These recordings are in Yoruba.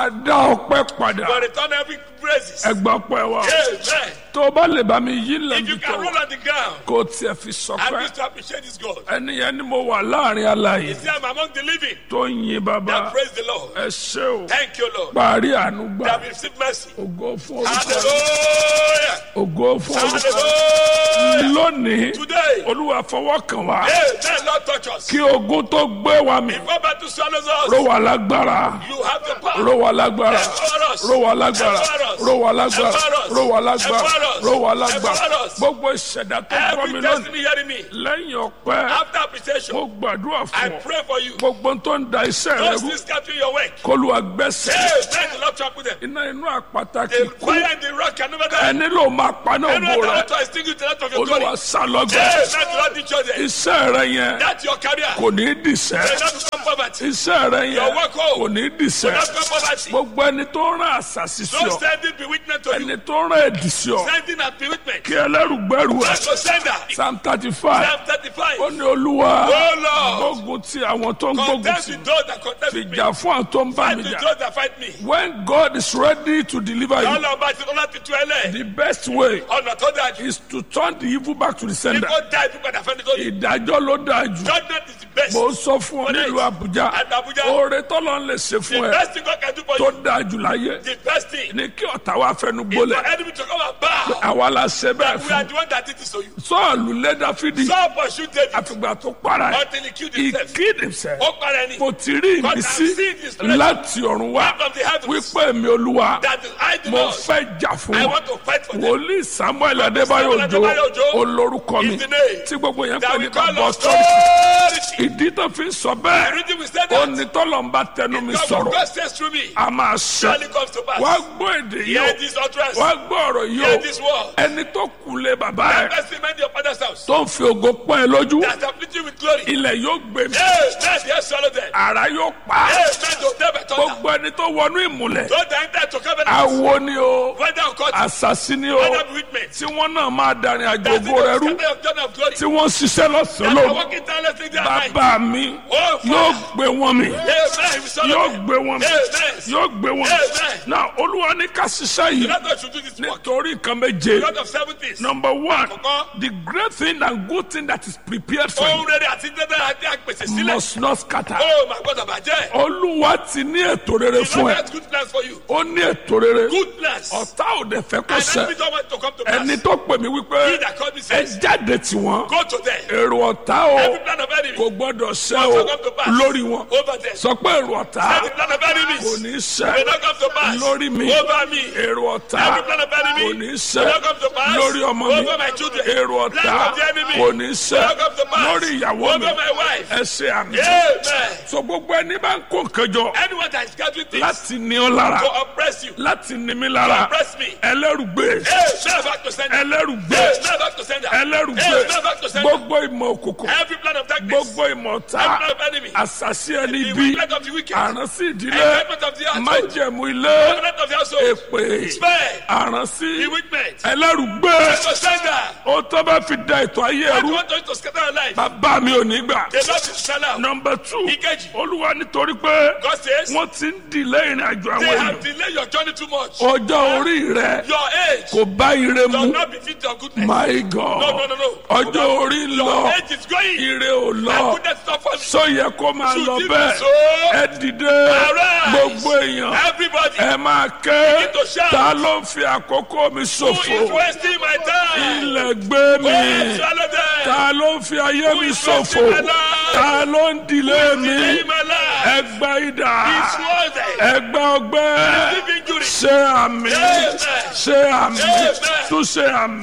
dá ọpẹ́ padà will return every praises. ẹgbà pẹ́ wa Amen. tó o bá lè bá mi yí If lẹ́nu you can tó roll on the ground, kó o tiẹ̀ fi I sọpẹ́ wish to appreciate this God. ẹni yẹn ni mo wà láàrin aláyè See, I'm among the living. tó ń yin bàbá That praise the Lord. ẹ ṣé o Thank you, Lord. parí àánú gbà That we receive mercy. ògo fún orúkọ Hallelujah. ògo fún orúkọ Hallelujah. lónìí Today, olúwa fọwọ́ kàn wá Amen. Lord, touch us. kí ogun tó gbé wa mi Before battle swallows ró us, wa lágbára you have the power. ró wa lágbára Empower us. ró wa lágbára Empower us. ró wa lágbára Empower us. ró wa lágbára Empower us. ró wa lágbára Empower us. gbogbo ìṣẹ̀dá tó gbọ́ mi Every lónìí destiny hearing me. lẹ́yìn ọpẹ́ After appreciation, mo gbàdúrà I fún ọ pray for you. gbogbo tó ń da iṣẹ́ rẹ Those rú things capturing your work. kólú agbẹ́sẹ̀ Amen. The Lord talk with them. iná inú àpáta kì The í kú fire and the rock can never die. ẹni ló máa paná Every ògo other rẹ altar extinguish the light of your glory. olúwa sálọgbẹ Amen. The Lord teach you that. iṣẹ́ rẹ yẹn That's your career. kò ní í dìṣẹ́ May not become poverty. iṣẹ́ rẹ yẹn Your work home. kò ní í May dìṣẹ́ not become poverty. gbogbo ẹni tó rán àṣàṣì sí Don't ọ send it bewitchment to you. ẹni tó rán ẹ̀dì sí ọ Sending and bewitchment. kí ẹlẹ́rùgbẹ́rù ẹ̀ That's your sender. psalm thirty five Psalm 35. ó ní olúwa Oh Lord. gbógun ti àwọn tó ń gbógun Contest ti with those that contest with me. fìjà fún àwọn tó ń bá Fight mi with jà those that fight me. when God is ready to deliver you Ọlọ́run bá ti ọlá ti tu ẹlẹ́. the best way Ọ̀nà tó dáa jù. is to turn the evil back to the sender Kíkó dá ibi padà fẹ́ni tó yẹ. ìdájọ́ ló dáa jù Judgment is the best. mo sọ fún ọ nílùú Àbújá At Abuja. oore tọ́lọ́ ń lè ṣe The fún ẹ best thing God can do for tó you. dáa jù láyé The best thing. ní kí ọ̀tá wa fẹnu Is for gbólẹ̀ enemy to come and bow. àwa la ṣe bẹ́ẹ̀ We are fún the one that did this to you. sọ́ọ̀lù lé Dáfídì Saul pursued David àfìgbà tó para ẹ̀ until he killed he himself. killed himself Ó para ẹni. mo ti rí God has ìmísí seen his pleasure láti ọ̀run wá from the heavens. wípé èmi olúwa That is I do mo not. fẹ́ jà fún I wọn want to fight for them. wòlíì Samuel Adébáyọ̀ Samuel Òjó Adébáyọ̀ Òjó olórúkọ mi is the name tí gbogbo yẹn That pè we ní call bàbá us ọ̀tọ́ authority. ìdí tó fi ń sọ The bẹ́ẹ̀ reason we said ó that. ní tọ́lọ̀ ń bá tẹnu mi God sọ̀rọ̀ God says through me. a máa ṣe Surely comes to pass. wá gbọ́ èdè yìí Hear o this utterance. wá gbọ́ ọ̀rọ̀ yìí Hear o this word. ẹni tó kù lé bàbá ẹ̀ Bless him in your father's house. tó ń fi ògo pọ́n ẹ lójú That afflict you with glory. ilẹ̀ yóò gbé mi Amen. Yes, swallow them. ara yóò pa á. Amen. To them by thunder. gbogbo ẹni tó wọnú ìmùlẹ̀ Don't enter to covenant. awo ni o Whether or not. àṣàṣì ni o Whether bewitchment. tí wọ́n náà máa darin àjò That's the ògo rẹ rú scatter of John of glory. tí wọ́n ṣiṣẹ́ lọ́sàn-án That are lóru walking tirelessly day and night. bàbá mi Oh, yóò Father. gbé wọn mi Amen. We swallow yóò them. gbé wọn mi Amen. yóò gbé wọn mi Amen. náà olúwa ní ká ṣiṣẹ́ yìí Let us should do this work. nítorí nǹkan méje God of seven things. number one Àkọ́kọ́. the great thing and good thing that is prepared for Ohun you rere àti dídá àti àpèsè sílẹ̀. must not scatter Oh, my God, àbàjẹ́. olúwa ti ní ètò rere The fún Lord ẹ has good plans for you. ó ní ètò rere Good plans. ọ̀tá ò dẹ̀ fẹ́ kó And ṣẹ enemy don't want to come to pass. ẹni tó pè mí He wípé that called me ẹ says, jáde tí wọn Go to them. èrò ọ̀tá o Every plan of enemy kò gbọ́dọ̀ ṣẹ must o not come to pass. lórí wọn Over them. sọ pé èrò ọ̀tá Every plan of kò enemies ní will ṣẹ not come to pass. lórí mi Over me. èrò ọ̀tá Every plan of enemy kò ní will ṣẹ not come to pass. lórí ọmọ mi Over my children. èrò ọ̀tá Plan of the enemy kò ní ṣẹ will not come to pass. lórí ìyàwó mi Over my wife. ẹ ṣe àmì Amen. so gbogbo ẹni bá ń kó nǹkan jọ Anyone that is gathering things láti ní ọ lára to oppress you, láti ní mi to lára oppress me. ẹlẹ́rùgbé Amen. Back to sender. ẹlẹ́rùgbé Amen. Back to sender. ẹlẹ́rùgbé Amen. Back to sender. gbogbo ìmọ̀ òkùnkùn Every plan of darkness. gbogbo ìmọ̀ ọ̀tá Every plan of enemy. àṣàṣì ẹni The bí wickedness of the wicked. àránsí ìdílé Enjoyment of the household. májẹ̀mú ilé Covenant of the household. èpè Spare. àránsí Bewitchment. ẹlẹ́rùgbé To sender. ó tó bá fi da ètò ayé I ẹrú want us to scatter our life. bàbá mi ò ní gbà. The Lord is sell out. nọmba two Ìkejì. olúwa nítorí pé God says, wọ́n ti ń dìlé ìrìn àjò they àwọn have èèyàn delayed your journey too much. ọjọ́ orí rẹ Your age kò bá ire does mu not befit your goodness. my No, no, god no, no. ọjọ́ orí ń Your lọ age is going. ire ò And lọ goodness is not for me. sọ yẹ kó máa Should lọ it be bẹ́ẹ̀ so? ẹ dìde Arise. gbogbo èèyàn Everybody ẹ máa ké Begin to shout. ta ló ń fi àkókò mi who is ṣòfò wasting my time. ilẹ̀ gbé mi Oh, swallow them. ta ló ń fi ayé mi is ṣòfò wasting my life? ta ló ń dìlé mi Delay my life. ẹgbẹ́ idà It's worth it. ẹgbẹ́ ọgbẹ́ Deep injury. ṣe àmì Amen. ṣe àmì Amen. tún ṣe àmì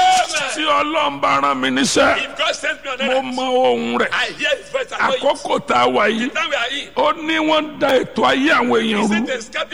tí Amen. ọlọ́run bá rán mi níṣẹ́ If God sends me on mo earth, mọ ohun rẹ̀ I hear His voice. I know it. àkókò tá a wà yìí Now we are in. ó ní wọ́n ń da ètò ayé àwọn èèyàn Is rú it a scatting people's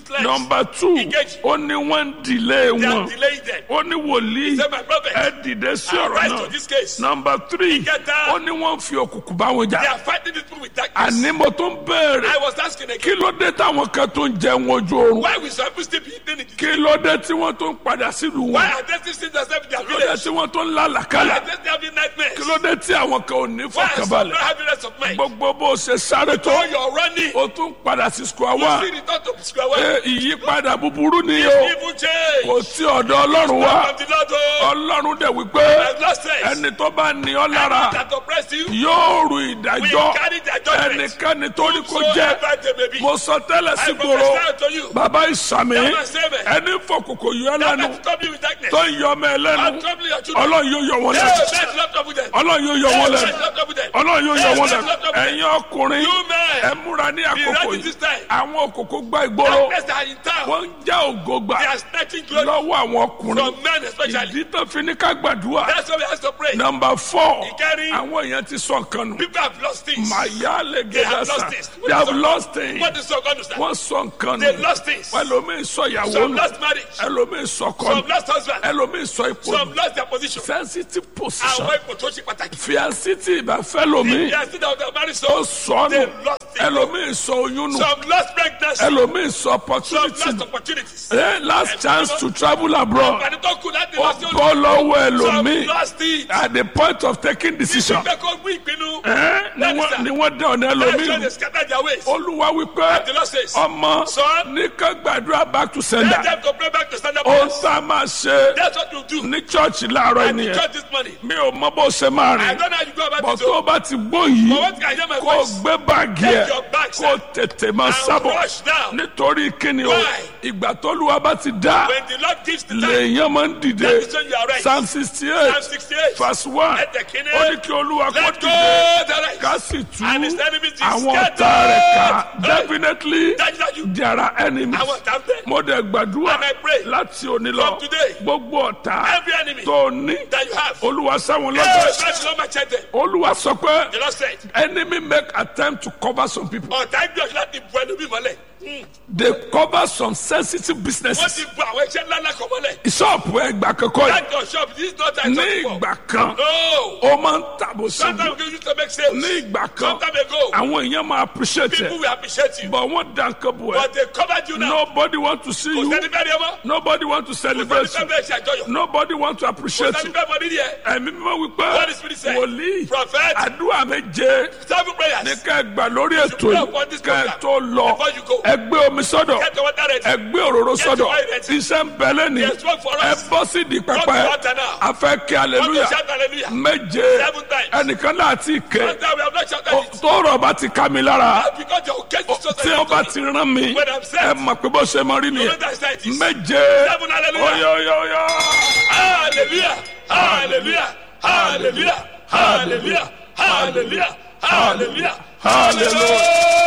useless. nọmba two Ìkejì. ó ní wọ́n ń dìlé They are wọn delaying them. ó ní wòlíì Say my prophet. ẹ dìde sí ọ̀rọ̀ Arise náà to this case. nọmba three Ìkẹta. ó ní wọ́n ń fi òkùnkùn bá wọn They jà are fighting this people with darkness. àní mo tó ń béèrè I was asking kí again. ló dé táwọn kan tó ń jẹun ojú oorun Why we some people still be eating in the kí ló dé tí wọ́n tó ń padà sílùú Why wọn are they still seeing themselves in their kí ló dé village? tí wọ́n tó ń Why lálàkálà are they still having nightmares? kí ló dé tí àwọn kan ò ní Why are some not fọkànbalẹ̀ having rest of mind? gbogbo bó ṣe sáré tó So you're running. o tún padà sí square You one see return to square one. Ẹ, ìyípadà búburú ni o Evil change. kò tí ọ̀dọ̀ ọlọ́run wá From the Lord, oh, ọlọ́run dẹ̀ wípé I've lost sense. ẹni tó bá ní ọ lára That oppressed you, yóò ru we ìdájọ́ carry their judgment. ẹnikẹ́ni tó ní kó jẹ́ Whosoever they may be. mo sọ tẹ́lẹ̀ sí I gbòòrò prophesy unto you. bàbá ìsàmì Never say me. ẹni fọkùnkùn yọ That lẹ́nu will trouble you with darkness. tó ń yọ ọmọ ẹ lẹ́nu I'm troubling your children. ọlọ́run yóò yọ wọn Hey, lẹ́nu let's not trouble them. ọlọ́run yóò yọ Hey, wọn let's lẹ́nu not trouble them. ọlọ́run yóò yọ Hey, wọn let's lẹ́nu not trouble them. ẹ̀yin ọkùnrin You men, ẹ múra ní àkókò ready yìí this time. àwọn òkòkò gbá ìgboro darkness that are in town, wọ́n ń já ògo gbà they are snatching glory lọ́wọ́ àwọn ọkùnrin from men especially. ìdí tó fi ní ká gbàdúrà That's why we have to pray. nọmba fọ Ìkẹrin. àwọn èèyàn ti sọ nǹkan nù People have lost things. màyà lè They have gẹ́gẹ́ sà lost things. they have lost things What is so going to stand? wọ́n sọ nǹkan They nù lost things. ẹlòmíì sọ ìyàwó Some nù lost marriage. ẹlòmíì sọ ọkọ Some nù lost husband. ẹlòmíì sọ ipò Some nù lost their position. sensitive position Àwọn ipò tó ṣe pàtàkì. fiancé tí ìbá fẹ́ lòmíì They are still out there married ó so. sọ They nù lost it. ẹlòmíì sọ oyún nù Some lost pregnancy. ẹlòmíì sọ Some opportunity lost nù opportunities. Eh, last chance to travel abroad Àǹfààní tó kù láti ó lọ sí bọ́ lọ́wọ́ Some ẹlòmíì lost it. at the point of taking decision Ìgbẹ́ kó gbé ìpinnu. Eh, ni wọ́n- ni wọ́n dẹ ọ̀nà That's ẹlòmíì why nù they scatter their ways. olúwa wípé The Lord says, ọmọ Son, ní ká gbàdúrà back to let sender them to pray back to stand up. ó prayers. sá máa ṣe That's what you do. ní chọ́ọ̀chì láàárọ̀ And the ènìyàn church this morning. mi ò mọ bó ṣe máa I rìn don't know how you go about bọ̀ it. tó o oh. bá ti gbó But yìí once I hear my kó o voice, gbé báàgì ẹ̀ Take your bags, kó o tètè máa sábọ̀ rush now. nítorí kíni o Why? ìgbà tólúwa bá ti dá when the Lord gives the time, lèèyàn máa ń dìde that is when you are right. psalm sixty Psalm eight 68. verse one Let the king ó ní kí olúwa kó Let go dìde the right. ká sì tú And his enemies is àwọn scattered. ọ̀tá rẹ̀ ká Hey. definitely Dájúdájú. there are enemies Àwọn ọ̀tá ń bẹ. mo dẹ̀ gbàdúrà And I pray láti òní lọ from today, gbogbo ọ̀tá Every enemy tó ní that you have. olúwa sáwọn Hey, lọ́gbẹ̀ẹ́ that's not my check them. olúwa sọ pé The Lord said, enemy make attempt to cover some people ọ̀tá gbìyànjú láti bu ẹnu bí mọ́lẹ̀. they cover some sensitive Wọ́n businesses ti bu àwọn iṣẹ́ ńlá ńlá kan mọ́lẹ̀. ṣọ́ọ̀pù ẹgbà kankan yìí That your shop, this is not a ní shop ìgbà kan No. ó máa ń tàbó ṣubú Sometimes we used to make sales. ní ìgbà kan Some time ago, àwọn èèyàn máa appreciate people ẹ will appreciate you. but wọ́n dá nǹkan bò ẹ́ But they covered you now. nobody want to see Kò you sẹ́ni fẹ́ rí ọmọ. nobody want to Kò celebrate sẹ́ni you fẹ́ bẹ́ẹ̀ ṣe àjọyọ̀. nobody want to Kò appreciate sẹ́ni you fẹ́ mọ nídìí ẹ̀. ẹ̀mí mímọ́ wípé What the Spirit said. wòlíì Prophet, àdúrà méje seven prayers. ní ká ẹ gbà lórí ètò pray yìí upon this ká ẹ program tó lọ before you go. ẹ gbé omi sọ́dọ̀ Get your water ready. ẹ gbé òróró Get sọ́dọ̀ your oil ready. iṣẹ́ ń bẹ lẹ́ni There's work for ẹ us. bọ́ sí di Go to pẹpẹ water now. a fẹ́ kí Want to aleluya shout hallelujah? méje Seven times. ẹnìkan náà ti ké One time we have not shouted it. tọrọ bá ti ká mi lára That's because your case is so tí ó bá ti rán mi When I'm set. ẹ mọ̀ pé bó ṣe mọ rí You know nìyẹn that side is. méje Seven hallelujah. oyoyoyo Hallelujah. Hallelujah. Hallelujah. Hallelujah. Hallelujah. Hallelujah. hallelujah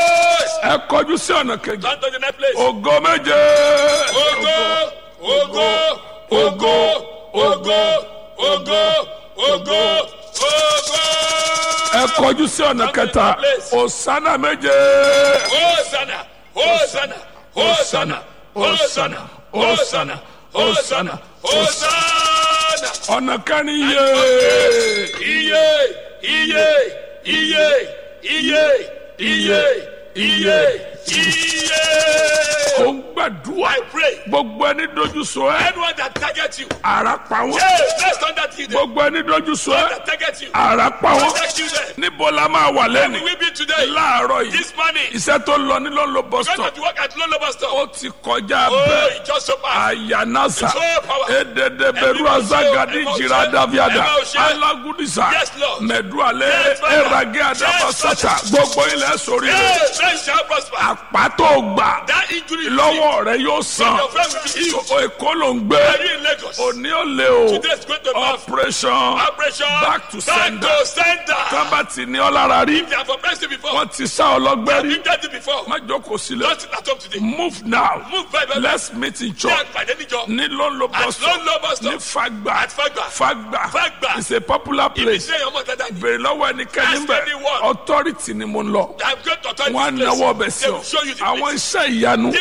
ẹ kọjú sí ọ̀nà kejì Turn to the next place. ògo méje Ogo, ogo, ogo, ogo, ogo, ogo, ogo. ẹ kọjú sí ọ̀nà kẹta òsánà méje Hosanna, Hosanna, Hosanna, Hosanna, Hosanna, Hosanna, Hosanna. ọ̀nà kẹrin yé Iye, iye, iye, iye, iye, iye, iye. ó ń gbàdúrà I pray. gbogbo ẹni dojú sọ ẹ Anyone that targets you, ara pa wọn hey, let's not that you them. gbogbo ẹni dojú sọ ẹ That targets you, ara pa wọn protect you them. níbo la máa wà lẹ́nu We will be today, láàárọ̀ yìí this morning. iṣẹ́ tó lọ ní lọ́nlọ́ bus Going stop to work at Lolo Bus ó Stop. ti kọjá Oh, bẹ́ẹ̀ it just so fast. ayanasa So powerful. ededeberu Every azagadi emotion, jira daviada emotion. alagudisa Yes, Lord. mẹdualẹ Yes, Father. erage adabasata Yes, gbogbo ilẹ̀ sórí rẹ̀ Yes, men shall prosper. àpàtó gbà That injury lọ́wọ́ rẹ̀ yóò san your friend will be healed. O- èkó ló ń gbé Are you in Lagos? òní ò lé o Today is going to be operation operation back to sender. Back to sender. tábàtì ní ọlára rí They have oppressed you before. wọ́n ti sá ọlọ́gbẹ́ rí You did it before. má jókòó sílẹ̀ Don't sit at home today. move now Move by by by. let's meet in Ní church àgbàdé níjọ. ní lọ́nlọ́ At bus stop Lolo Bus ní Stop. fagba At Fagba. fagba Fagba. it's a popular place Ṣé ọmọ dada ni? bèrè lọ́wọ́ ẹnikẹ́ni Ask bẹ̀ anyone. authority ni mo ń lọ I'm going to turn wọn á this place. náwó ọbẹ̀ sí They ọ will show you the àwọn place. iṣẹ́ ìyanu This my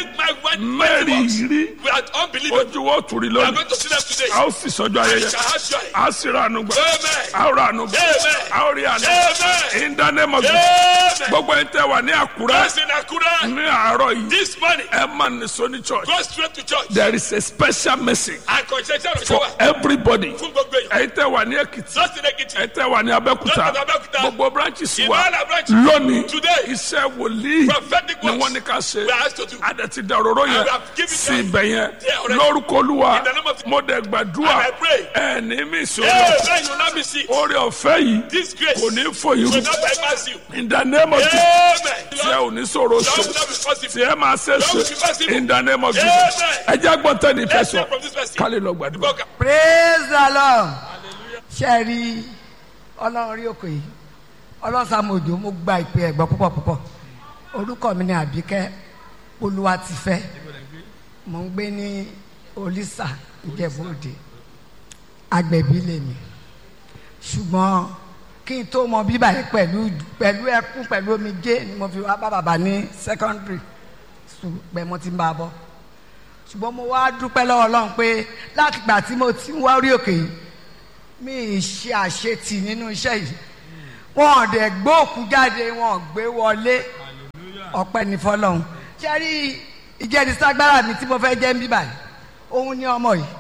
mighty mẹ́rin works. rí We are unbelievable. ojú wo tùrí We are lónìí going to see them today. a ó sì sọjọ́ We ayẹyẹ shall have joy. a sì ra àánú gbà Amen. a ó ra àánú gbà Amen. a ó rí àánú Amen. in the name of Jesus Amen. gbogbo ẹni tẹ́ wà ní àkúrẹ́ Us in Akura, ní àárọ̀ yìí this morning, ẹ máa nìṣó ní church go straight to church. there is a special message And concession of for shower. everybody Fún gbogbo èèyàn. ẹ̀yin tẹ́ wà ní èkìtì Just in Ekiti. ẹ̀yin tẹ́ wà ní abẹ́òkúta Just in Abẹ́òkúta. gbogbo branches In wa all our branches. lónìí Today. iṣẹ́ wòlíì Prophetic ni works. wọ́n ní ká ṣe We are asked to do. adẹ̀tí dàróró yẹn And we have given sí them ibẹ̀ yẹn there already. lórúkọ olúwa In the name of- mo dẹ̀ gbàdúrà And I pray. ẹ̀ ní mí ìṣòro Amen. You will not be sick. orí ọ̀fẹ́ yìí This grace kò ní fòyìn will not bypass you. in the name of Jesus Amen. tí ẹ ò ní sọ̀rọ̀ Lord ṣe will not be possible. tí ẹ máa ṣe Lord will be ṣe possible. in the name of Jesus Amen. ẹ jẹ́ gbọ́n tẹ́ni fẹ́ Let's sọ hear from this person. kálí lọ gbàdúrà. Welcome. praise the lord ṣe rí ọlọ́run rí òkè yìí ọlọ́sàmójò mo gba ìpè ẹ̀gbọ́n púpọ̀ púpọ̀ orúkọ mi ni àbíkẹ́ olúwatifẹ́ mo ń gbé ní olísà ìjẹ̀bú-òde agbẹ̀bí lèmi ṣùgbọ́n kí n tó mọ bíbà yìí pẹ̀lú pẹ̀lú ẹkún pẹ̀lú omijé ni mo fi wá bá bàbá ní secondary school pẹ̀ mo ti ń bá a bọ̀ ṣùgbọ́n mo wá dúpẹ́ lọ́wọ́ ọlọ́run pé láti gbà tí mo ti ń wá orí òkè yìí mi ì ṣe àṣetì nínú iṣẹ́ yìí wọn ò dẹ̀ gbé òkú jáde wọn ò gbé wọlé ọpẹ́ ní fọlọ́run ṣé rí ìjẹ́niságbára mi tí mo fẹ́ jẹ́ ń bíbà yìí òun ní ọmọ yìí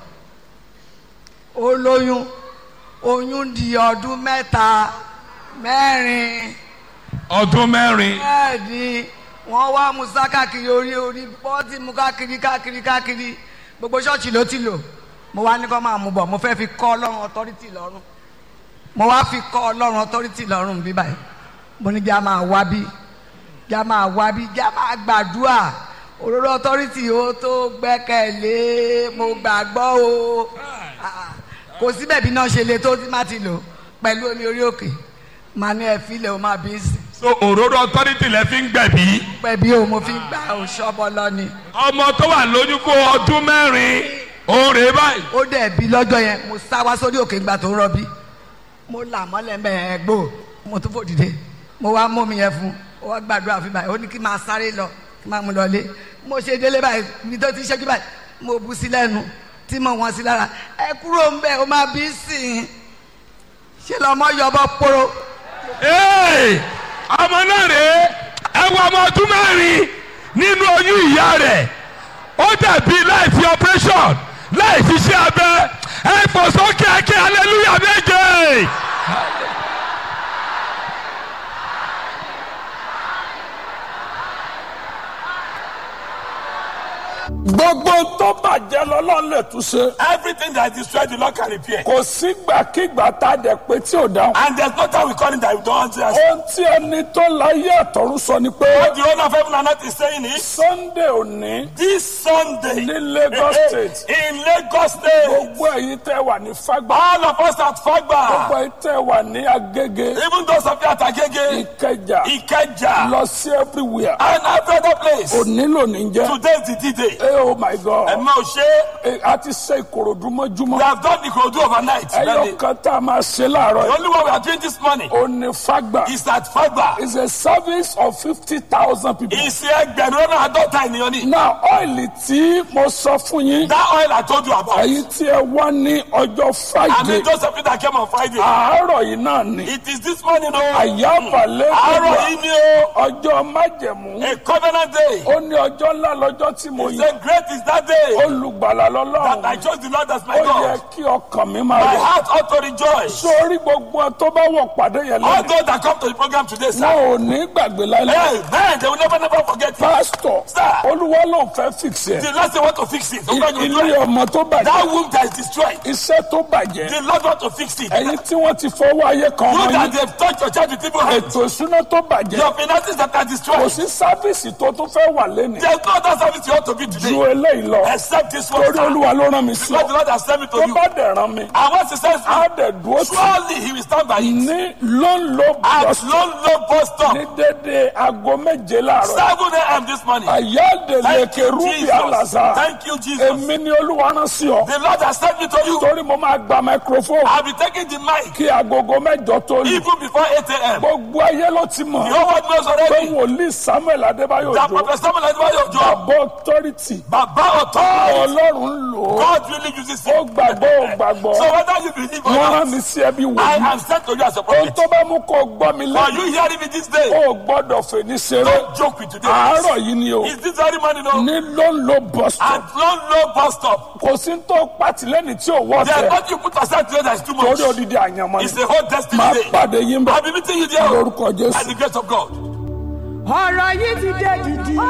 ó lóyún oyún di ọdún mẹ́ta mẹ́rin ọdún mẹ́rin bẹ́ẹ̀ ni wọ́n wá musa káàkiri orí orí pọ́ọ̀tì mu káàkiri káàkiri káàkiri gbogbo ṣọ́ọ̀ṣì ló ti lò mo wá ní kó máa mú bọ̀ mo fẹ́ fi kọ́ ọlọ́run ọtọ́rítì lọ́rùn mo wá fi kọ́ ọlọ́run ọtọ́rítì lọ́rùn bí báyìí mo ní bí a máa wá bí bí a máa wá bí bí a máa gbàdúrà òróró ọtọ́rítì ó tó gbẹ́kẹ̀lé mo gbàgbọ́ o Ah, kò síbẹ̀ bí náà ṣe le tó tí má ti lò pẹ̀lú omi orí òkè màá ní ẹ filẹ̀ o máa bí sí so òróró authority lẹ fi ń gbẹ̀bí pẹ̀bí o mo fi gbà o ṣọ́bọ lọ́ni. ọmọ tó wà lóyún fún ọdún mẹ́rin òun rèé báyìí ó dẹ̀ bí lọ́jọ́ yẹn mo sá wá sórí òkè ìgbà tó ń rọbí mo là mọ́lẹ̀ mẹ́ ẹ gbó mo tún fò dìde mo wá mú mi yẹn fún ó wá gbàdúrà fún báyìí ó ní kí n máa sáré lọ kí n máa mú lọ lé mo ṣe délé báyìí ibi tó ti ṣẹ́jú báyìí mo bu sí lẹ́nu tí mo wọ́n sí lára ẹ kúrò ń bẹ̀ ó máa bí sí i ṣe lọ́mọ yọbọ poro Hey! ọmọ náà rèé ẹ wọ ọmọ ọdún mẹ́rin nínú oyún ìyá rẹ̀ ó dàbí láì fi operation láì ṣiṣẹ́ abẹ ẹ fò sókè ẹkẹ hallelujah méje. gbogbo tó bàjẹ́ lọ́lọ́run lè tún ṣe. Everything that is destroyed, the Lord can repair. kò sígbàkigbà tá a dẹ̀ pé tí ò dáhùn. And there's no time we call it that we don't answer. ohun tí ẹni tó láyé àtọ̀run sọ ni pé What the owner of heaven and earth is saying is, sunday òní this Sunday ní Lagos State. in Lagos State, gbogbo ẹ̀yin tẹ́ wà ní fagbá all of us at gbogbo Fagba, ẹ̀yin tẹ́ wà ní agége even those of you at Agege, ìkẹjà Ikeja, lọ sí everywhere and every other place, òní lónìí jẹ́ today is the D-Day. ẹ oh my god Ẹ̀mọ́ òṣè, ẹ, a ti ṣe ìkòròdú we mọ́júmọ́ have done the Kodu overnight. ẹyọ The kan tá a máa ṣe láàárọ̀ yìí only one we are doing this morning òní fagbá is at Fagba. is a service of fifty thousand people. Ìsì ẹgbẹ̀rún lọ́nà àádọ́ta ènìyàn ni. now ọ́ìlì tí mo sọ fún yín That oil I told you about. ẹ̀yin tí ẹ wá ní ọjọ́ I friday mean, those of you that came on Friday. àárọ̀ yìí náà ni It is this morning, oh. àyàbàlẹ̀ Àárọ̀ yìí ni o. ọjọ́ májẹ̀mú A covenant day. ó ní ọjọ́ ńlá lọ́jọ́ tí mo He yẹ said, Great is that day olùgbàlà that I lọ́lọ́run chose the Lord as my ó yẹ God. kí ọkàn mi máa My rẹ̀ heart ought to rejoice. sórí gbogbo ẹ tó bá wọ̀ pàdé yẹn All lẹ́nu those that come to the program today, sir. wọn ò ní gbàgbé láìláì Hey, man, they will never, never forget it. pásítọ̀ Sir. olúwa ló ń fẹ́ fix ẹ̀ The Lord say want to fix it. The Lord will do ilé it. ọmọ tó bàjẹ́ That womb that is destroyed. iṣẹ́ tó bàjẹ́ The Lord want to fix it. ẹ̀yin tí wọ́n ti fọwọ́ ayé kan You ọmọ that yín they've touched your child with evil hands. ètò ìṣúná tó bàjẹ́ Your finances that are kò destroyed. sí sáfíìsì tó tún fẹ́ wà lẹ́nu There's no other service you ought to be ju today. eléyìí lọ Except this one. torí sir. olúwa ló rán mi sí Because the ọ Lord has sent me to tó you. bá dẹ̀ rán mi And once he sends á me, dẹ̀ dúró tì surely he will stand by it. ní lóńlò At bọ́sì low, low bus stop. ní dédé aago méje láàárọ̀ 7 a.m. this morning. àyáde Thank lèkè you, rúbì Jesus. àlàzà Thank you, Jesus. èmi ni olúwa rán sí ọ The Lord has sent me to you. torí mo máa gba microphone I'll be taking the mic kí agogo mẹ́jọ tó lù even before 8 a.m. gbogbo ayé ló ti mọ̀ The whole world knows pé already wòlíì samuel adébáyò that jò Prophet Samuel Adébáyò Òjó, àbọ̀ authority authority Baba authority. ọlọ́run ń lò ó God really uses ó it. gbàgbọ́ ò gbàgbọ́ So whether you believe or wọ́n rán not, mi sí ẹbí wò I mí am sent to you as a ohun prophet. tó bá mú kó gbọ́ mi For lẹ́yìn you hearing me this day, ó gbọ́dọ̀ fèní ṣeré don't joke with today. àárọ̀ yìí ni o Is this very morning, no? ní ló ń lo bus stop And long, low bus stop. kò sí tó pàtìlẹ́yìn tí ò wọ́ There's tẹ̀ what you put aside today that is too much. torí odidi àyànmọ́ It's ni a whole destiny máa day. pàdé yín bẹ́ẹ̀ I'll be meeting you there lórúkọ by Jésù. the grace of God. ọ̀rọ̀ yìí ti dé dìdì.